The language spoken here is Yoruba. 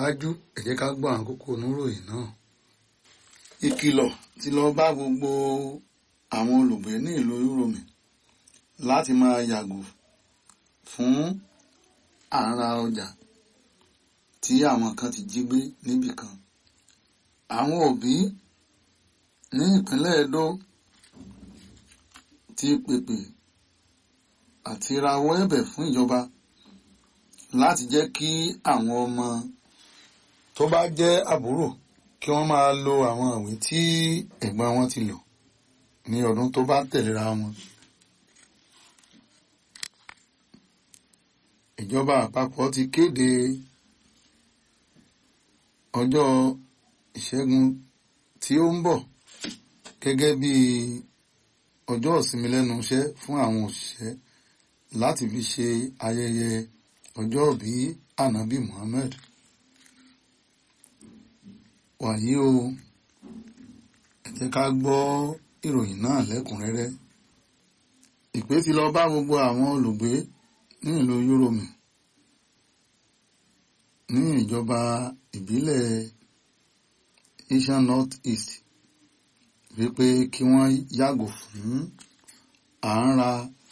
tẹ̀síwájú ẹ jẹ́ ká gbọ́ àwọn kókó oníròyìn náà. ìkìlọ̀ ti lọ bá gbogbo àwọn olùgbé ní ìlú Uromi láti máa yàgò fún àrà ọjà tí àwọn kan ti jí gbé níbì kan. àwọn òbí ní ìpínlẹ̀ Edo ti pèpè àti rawọ́ ẹ̀bẹ̀ fún ìjọba láti jẹ́ kí àwọn ọmọ tó bá jẹ́ àbúrò kí wọ́n máa lo àwọn ìwé tí ẹ̀gbọ́n wọn ti lò ní ọdún tó bá tẹ̀léra wọn. ìjọba àpapọ̀ ti kéde ọjọ́ ìṣẹ́gun tí ó ń bọ̀ gẹ́gẹ́ bí ọjọ́ ìsinmi lẹ́nu iṣẹ́ fún àwọn òṣìṣẹ́ láti fi ṣe ayẹyẹ ọjọ́ ìbí ànábì Muhammad wàyí o ẹ jẹ́ ká gbọ́ ìròyìn náà lẹ́kùnrẹ́rẹ́ ìpè ti lọ bá gbogbo àwọn olùgbé ní ìlú Uromi ní ìjọba ìbílẹ̀ Asian North East wípé kí wọ́n yàgò fún à ń ra